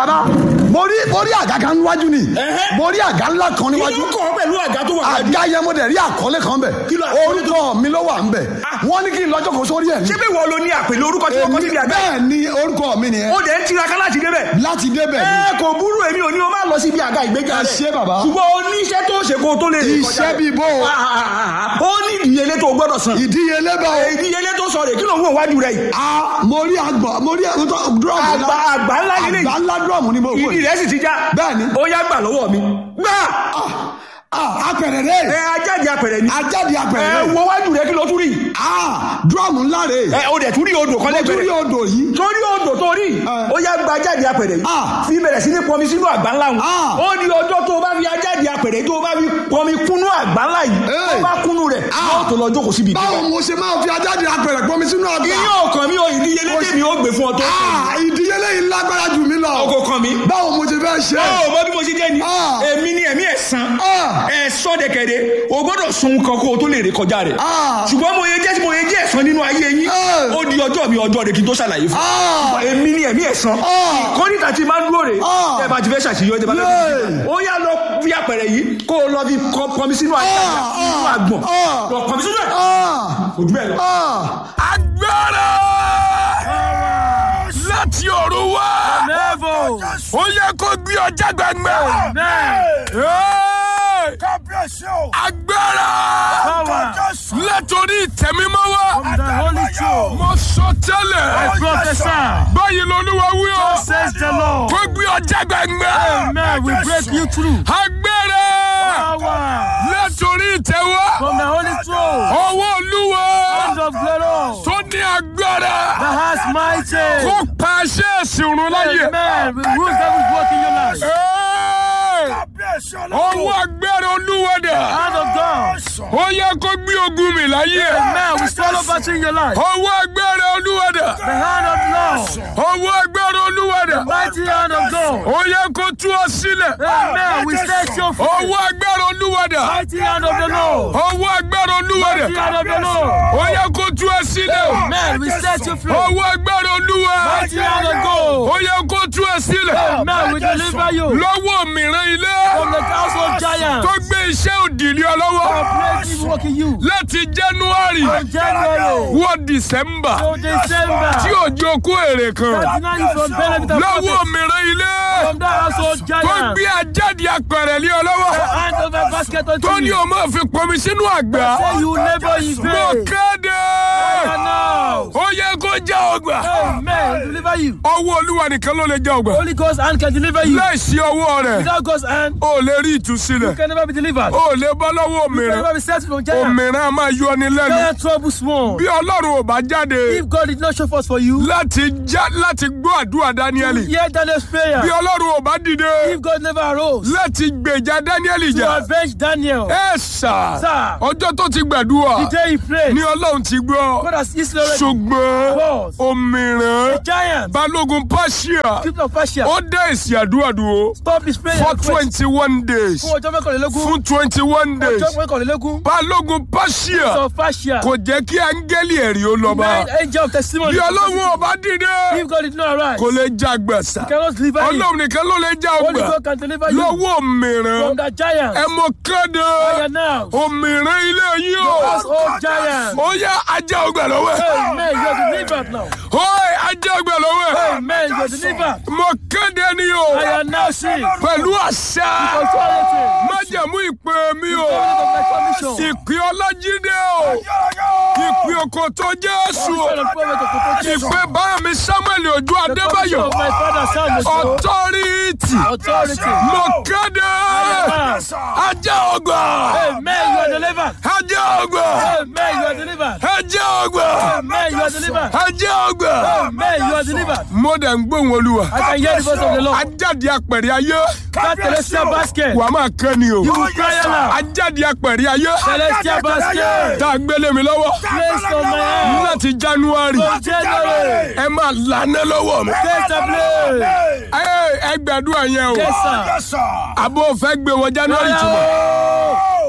bàbá mo rí mo rí àga kan níwájú ni Ẹ̀hẹ́. mo rí àga ńlá kan kí níwájú ló kọ́ pẹ̀lú àga tó wà wájú. àga yẹn mo dẹ̀ rí àkọlé kan bẹ̀ Kí ló àkọlé orúkọ mi ló wà ń bẹ̀ wọ́n ní kí n lọ́jọ́ kan sórí ẹ̀ ní. ṣé bí wọ́n lo ní àpèlé orúkọ tí wọ́n kọ́ síbi àga. bẹ́ẹ̀ ni orúkọ mi nìyẹn ó dẹ̀ ń tiraka láti débẹ̀. láti débẹ̀ ni ẹ kò burú èmi ò ní o máa lọ síbi àga ìgbéga Ẹ rẹ̀. ṣé bàbá. ṣùgbọ́n o ní iṣẹ́ tó ṣe kó o tó lè rìn kọjá iṣẹ́ rẹ̀. bíi bó o Ah, ah, ah, ah. ó ní ìdíyelé tó o gbọ́dọ̀ san. ìdíyelé bá o ìdíyelé tó sọ rè kí ló ń wò wájú rẹ̀ yìí. a mo rí àgbọ̀ mo rí ẹ̀rọ dúrọ̀mù àgbà àgbà ńlá yìí àgbà lè ńlá dúrọ̀mù ni mo wò ìdí yìí. rẹ̀ sì ti já. Bẹ́ẹ̀ni. ó yá gbà lọ́wọ́ mi. gbà Ah, apẹ̀rẹ̀ rẹ̀ ẹ ajáde apẹ̀rẹ̀ ni. ajáde apẹ̀rẹ̀ ẹ rẹ̀ wo wájú rẹ̀ kí ló tún rí. Ah, dúrọ̀mù ńlá rẹ̀ ẹ o dẹ̀ tún rí odò kan mo tún rí lẹ́gbẹ̀rẹ̀. odò yìí torí odò tó rí Eh. ó yá gba ajáde apẹ̀rẹ̀ yìí Ah. fi bẹ̀rẹ̀ sí ní pọnmi sínú àgbá ńlá wọn Ah. ó ní ọjọ́ tó o bá fi ajáde apẹ̀rẹ̀ tó o bá fi pọnmi kúnú àgbá ńlá yìí tó o Eh. bá kúnú rẹ̀ Ah. yóò tó lọ jókòó síbi báwo ìgbéga. mo ṣe máa fi ajáde apẹ̀rẹ̀ pọnmi sínú àgbà iye ọkàn mi ò ìdíyelé tèmi ó gbé fún ọ tó Ah, ìdíyelé yìí lágbára jù mí lọ ọkọ̀ kan mi. báwo mo ṣe fẹ́ ṣe ó mọ bí mo ṣe jẹ́ ni Ah. èmi ni ẹ̀mí ẹ̀sán Ah. ẹ̀sán dẹ̀kẹ̀dẹ̀ o gbọ́dọ̀ sun kan kó o tó lè rè kọjá rẹ̀ Ah. ṣùgbọ́n mo yẹ jẹ́ mo yẹ jẹ́ ẹ̀sán nínú ayé yín Ah. ó di ọjọ́ mi ọjọ́ rẹ̀ kí n tó ṣàlàyé fún Ah. un èmi ni ẹ̀mí ẹ̀sán Ah. kọ́nìtà tí máa ń dúró rè Ah. tẹ́ bá ti fẹ́ ṣàṣeyọ tẹ́ bá fẹ́ Yay. fi ó yá lọ fi àpẹẹrẹ yìí kó o lọ fi kọ pọnmi sínú àgbà Ah. sínú àgbọ̀n Ah. lọ pọnmi sínú ẹ̀ Ah, kò jù bẹ́ẹ̀ lọ. ah. agbára láti ọ̀run wá ó yẹ kó gbé ọjà gbangba Hey! agbára látòrí ìtẹ̀mímọ́ wá mo sọ tẹ́lẹ̀ báyìí lolúwa wí o Says the Lord. kó gbé ọjà gbangba Amen. We break you through. agbára Power látòrí ìtẹ̀wá from the Holy Throne. ọwọ́ olúwa Hand of glory. tó ní agbára The has mighty. kó pàṣẹ ìsìnrún láyè. Amen. We rule devil's work in your life. Hey! ọwọ́ agbára olúwadà Hand of God. ó yẹ kó gbé ogun mi láyé Amen. We swallow battle in your life. ọwọ́ agbára olúwadà The hand of Lord. ọwọ́ agbára olúwadà Mighty hand of God. ó yẹ kó tú ọ sílẹ̀ Amen. We set you free. ọwọ́ agbára olúwadà Mighty hand of the Lord. ọwọ́ agbára olúwadà Mighty hand of the Lord. ó yẹ kó tú ọ sílẹ̀ Amen. We set you free. ọwọ́ agbára olúwa Mighty hand of God. ó yẹ kó tú ọ sílẹ̀ Amen. We deliver you lọ́wọ́ mìíràn ilé from the household giant. tó gbé iṣẹ́ òdìlé ọ lọ́wọ́ Praise work in you. láti january From January wọ december to December. tí òjò kó èrè kan Deny you from benefit and lọ́wọ́ profit mìíràn ilé from that household tó giant. gbé ajáde apẹ̀rẹ̀ lé ọ lọ́wọ́ Hand over basket unto tó ní you. o máa fi pọnmi sínú àgbà Say you labor in mo vain. kéde And now. ó yẹ kó já ọgbà Amen. Deliver you. ọwọ́ olúwa nìkan ló lè já ọgbà Holy Ghost hand can deliver you. láìsí ọwọ́ rẹ̀ Without God's hand, ó lè rí you ìtúsílẹ̀ can never be delivered. ó lè bọ́ lọ́wọ́ You can òmìnira never be set from giant. òmìnira máa yọ ni lẹ́nu Giant trouble small. bí ọlọ́run ò bá jáde If God did not show forth for you, láti já láti gbọ́ àdúrà dáníẹ́lì hear Daniel's prayer. bí ọlọ́run ò bá dìde If God never arose láti gbèjà dáníẹ́lì to jà avenge Daniel, ẹ sà Sir. ọjọ́ tó ti gbàdúrà the day he prayed, ni ọlọ́run ti gbọ́ God has easily already ṣùgbọ́n was òmìrán a giant. balógun pàṣíà People of Persia, ó dá èsì àdúrà dúró stop his prayer for and quit. twenty one days Fún ọjọ́ mẹ́kànlélógún, fún twenty one days ọjọ́ mẹ́kànlélógún, balógun pàṣíà of Persia, kò jẹ́ kí áńgẹ́lì ẹ̀rí ó lọ bá nine angel of testimony. bí ọlọ́run ò bá dìde If God did not arise, kò lè já gbàsà he cannot deliver you. ọlọ́run nìkan ló lè já Only ọgbà God can deliver you lọ́wọ́ òmìrán from that giant. ẹ mọ kéde Fire now. òmìrán ilé yìí o Household giant. ó yá ajá ọgbà lọ́wọ́ ẹ̀ Amen. You are delivered now. ó ajá ọgbà lọ́wọ́ ẹ̀ Amen. You are delivered. mọ kéde ni o I am now sick. pẹ̀lú àṣà Authority. májẹ̀mú ìpè mi o Covenant of my commission. ìpè ọlájídé o ìpè òkòtò jésù o Covenant of prophet of protection. ìpè bá mi samuel ojú The commission adébáyọ̀ of my father Samuel. ọtọ́rìtì Authority. mo kéde ajá ọgbà Amen. You are delivered. ajá ọgbà Amen. You are delivered. ajá ọgbà Amen. You are delivered. ajá ọgbà Amen. You are delivered. mo dẹ̀ ń gbóhùn olúwa I can hear the voice of the Lord. ajáde apẹ̀rẹ̀ ayé That celestial basket. wàá máa kẹ́ ni o You will cry aloud. ajáde apẹ̀rẹ̀ ayé Celestial basket. tá a gbélé mi lọ́wọ́ Placed on my hand. láti january From January. ẹ máa lànà lọ́wọ́ mi. Taste the blade. ẹ ẹ gbàdúrà yẹn o Yes, sir. àbò fẹ́ gbé wọ january tì mọ́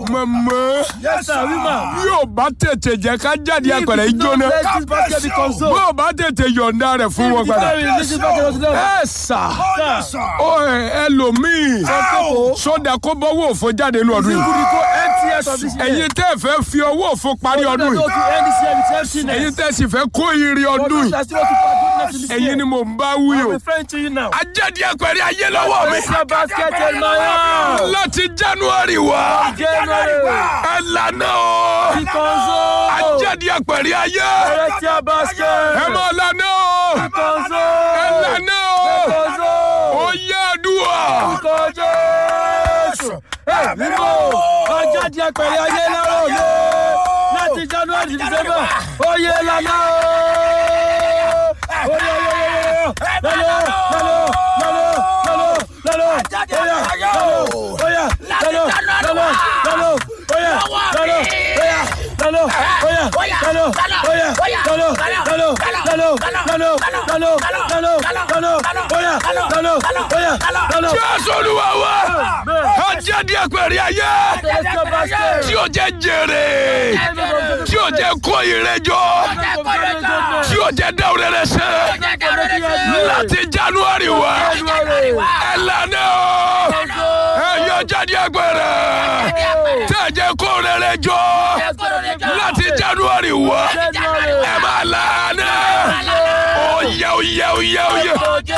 mọ̀mọ́ Yes, sir. Woman. bí ò bá tètè jẹ́ ká jáde apẹ̀rẹ̀ If you don't ìjóná let this basket be bí consumed. ò bá tètè yọ̀ǹda rẹ̀ fún wọn If padà. you don't release this basket unto them. ẹ sà Sir. ó ẹ ẹlòmíì sódà kó bọ́wọ́ òfo jáde ní ọdún You yìí. could go empty out of this year. ẹ̀yin tẹ́ ẹ fẹ́ fi ọwọ́ òfo parí You ọdún don't yìí. go to end this year with emptiness. ẹ̀yin tẹ́ ẹ sì fẹ́ kó ire For ọdún those yìí. that still want to find goodness in this ẹ̀yin year. ni mò ń bá wí I'm o. referring to you now. ajáde apẹ̀rẹ̀ ayé lọ́wọ́ mi. Place your basket in my hand. láti january wá January. ẹ lànà o. Be consumed. ajáde apẹ̀rẹ̀ ayé Collect your basket. ẹ mọ̀ lànà o. Be ẹ consumed. lànà o. Consumed. ó yẹ àdúrà. Orúkọ Jésù. Ẹ mímọ́ ọjọ́ di apẹ̀rẹ̀ ayé lọ́rọ̀ mi. Láti January to December, oyè lànà o. Oyè oyè oyè lọ́lọ́ lọ́lọ́ lọ́lọ́ lọ́lọ́ lọ́lọ́ oyè lọ́lọ́ oyè lọ́lọ́ lọ́lọ́ lọ́lọ́ oyè lọ́lọ́ oyè lọ́lọ́ oyè lọ́lọ́ oyè lọ́lọ́ lọ́lọ́ lọ́lọ́ lọ́lọ́ lọ́lọ́ lọ́lọ́ lọ́lọ́ oyè lọ́lọ́ oyè lọ́lọ́. jésù olúwa wa ajáde apẹ̀rẹ̀ ayé Collect your basket. tí o jẹ jèrè tí o jẹ kó ire jọ tí o jẹ dáwọ́ rẹ̀ sẹ́ láti january wá ẹ lànà o ẹ yọ jáde apẹ̀rẹ̀ tí ẹ jẹ kó rẹ̀ jọ láti january wá ẹ máa lànà oyè oyè oyè oyè.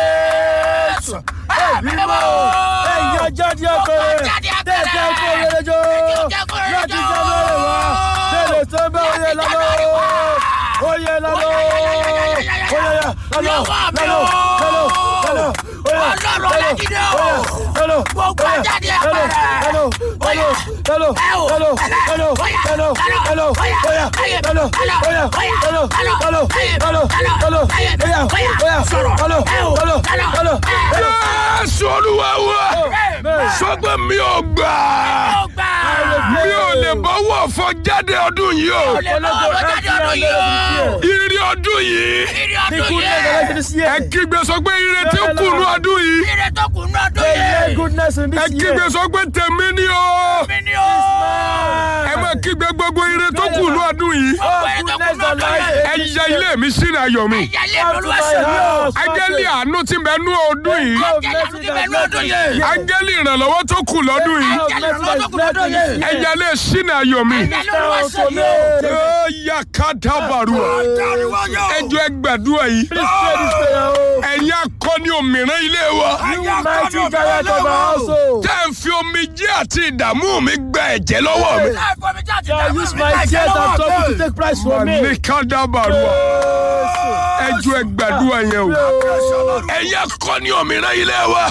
Ẹ̀yin ajáde ọkọ̀rẹ́ tẹ̀sẹ̀ kó rere jọ láti jábọ̀rẹ̀ wá tẹ̀lé sọ́bẹ̀ oyè lọ́lọ́ oyè lọ́lọ́ oyè lọ́lọ́ lọ́lọ́ lọ́lọ́ lọ́lọ́ oyè lọ́lọ́ lọ́lọ́ Gbogbo ajáde ọkọ̀rẹ́. lọ́lọ́ lọ́lọ́ lọ́lọ́ lọ́lọ́ lọ́lọ́ lọ́lọ́ lọ́lọ́ oyè lọ́lọ́ oyè lọ́lọ́ lọ́lọ́ lọ́lọ́ lọ́lọ́ oyè oyè lọ́lọ́ lọ́lọ́ lọ́lọ́ oyè. jésù olúwa wa sọgbẹ mi ò gbà mi ò lè bọ́wọ́ fọ jáde ọdún yìí o ire ọdún yìí ẹ kígbe sọ pé ire tí ó kù ní ọdún yìí goodness in ẹ this kígbe year. sọ pé tèmi ni o ẹ má kígbe gbogbo ire tó kù ní ọdún yìí Oh, goodness and life. ẹ ya ilé mi sínú ayọ̀ mi áńgẹ́lì àánú tí ń bẹ nú ọdún yìí áńgẹ́lì ìrànlọ́wọ́ tó kù lọ́dún yìí ẹ ya ilé sínú ayọ̀ mi ó yà ká dábàrú ẹ jọ ẹ gbàdúrà yìí ẹ̀yin akọni òmìnira ilé wa tẹ́ ẹ fi omi jẹ́ àti ìdààmú mi gba ẹ̀jẹ̀ lọ́wọ́ mi ní ká dábàrú ẹ jọ ẹ gbàdúrà yẹn o ẹ̀yin akọni òmìnira ilé wa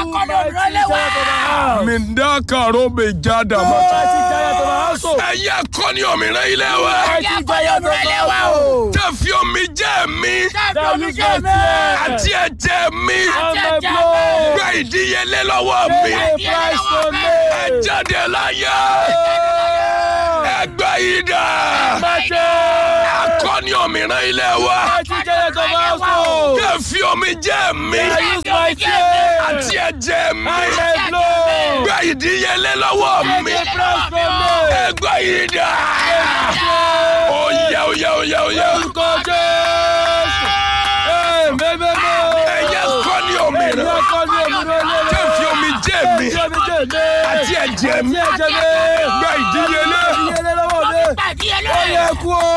mi ń dá kàró mi já dàmọ́ ẹ̀yin akọni òmìnira ilé wa tẹ́ ẹ fi omi jẹ́ mi àti ẹ̀jẹ̀ mi gba ìdíyelé lọ́wọ́ mi ẹ jáde láyé ẹ gba ìdá akọni òmìnira ilé wa tẹ́ ẹ fi omi jẹ́ mi àti ẹ̀jẹ̀ mi gba ìdíyelé lọ́wọ́ mi ẹ gba ìdá oyè oyè oyè oyè ẹ̀yẹ kọ́ni òmìnira tẹ́ ẹ fi omi jẹ́ mi àti ẹ̀jẹ̀ mi gba ìdíyelé Ó yẹ kú o!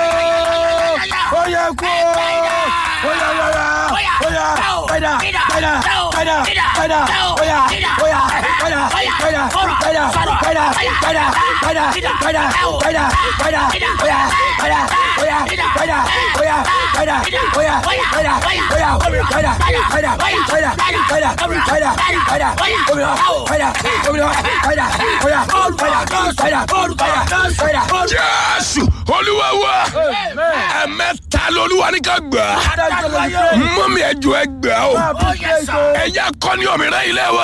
Ó yẹ kú o! Ó yà yàrá! Ó yà padà padà padà padà! Ó yà ó yà padà padà padà padà padà padà padà padà padà! Ó yà padà ó yà padà ó yà padà ó yà padà ó yà padà padà padà padà padà padà òmìnira padà òmìnira padà ó yà padà padà padà padà. jésù olúwa wa ẹ̀mẹ́ta lolúwa ní ká gbà mọ́mí ẹjọ́ ẹ gbà o ẹ̀yà kọ́ni òmìnira ilé wa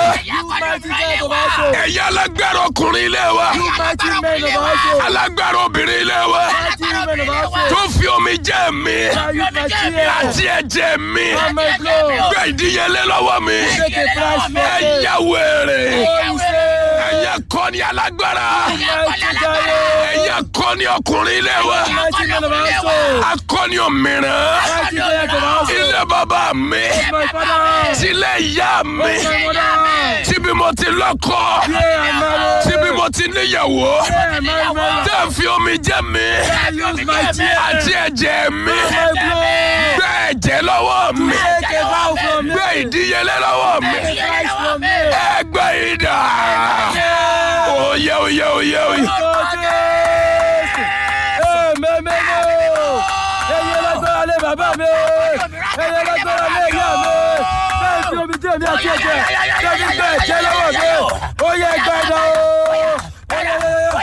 ẹ̀yà alágbára ọkùnrin ilé wa alágbára obìnrin ilé wa tó fi omi jẹ́ mi àti ẹ̀jẹ̀ mi gbé ìdíyelé lọ́wọ́ mi ẹ̀yà wèrè ẹ̀yà akọni alágbára Mighty giant. ẹ̀yin akọni ọkùnrin ilé wa Mighty man of our soul. akọni òmìrán Mighty giant of our soul. ilé bàbá mi My father. tilé ìyá mi My mother. tíbi mo ti lọ́kọ Yeah, I'm married. tíbi mo ti níyàwó Yeah, I'm married. tẹ́ ẹ fi omi jẹ́ mi I use my tears. àti ẹ̀jẹ̀ mi My blood. gbé ẹ̀jẹ̀ lọ́wọ́ mi Take a vow from me. gbé ìdíyelé lọ́wọ́ mi Take a price from me. ẹgbẹ́ ìdá Yeah. oyè oyè oyè oyè. Oh, Jésù. Eh, mẹ́mẹ́mẹ́ o. Ẹyẹ lágbára lé bàbá mi. Ẹyẹ lágbára lé ìyá mi. Bẹ́ẹ̀ fi omi jẹ́ mi àti ẹ̀jẹ̀. Bẹ́ẹ̀ fi gbẹ ẹ̀jẹ̀ lọ́wọ́ mi. Ó yẹ gbàdá o.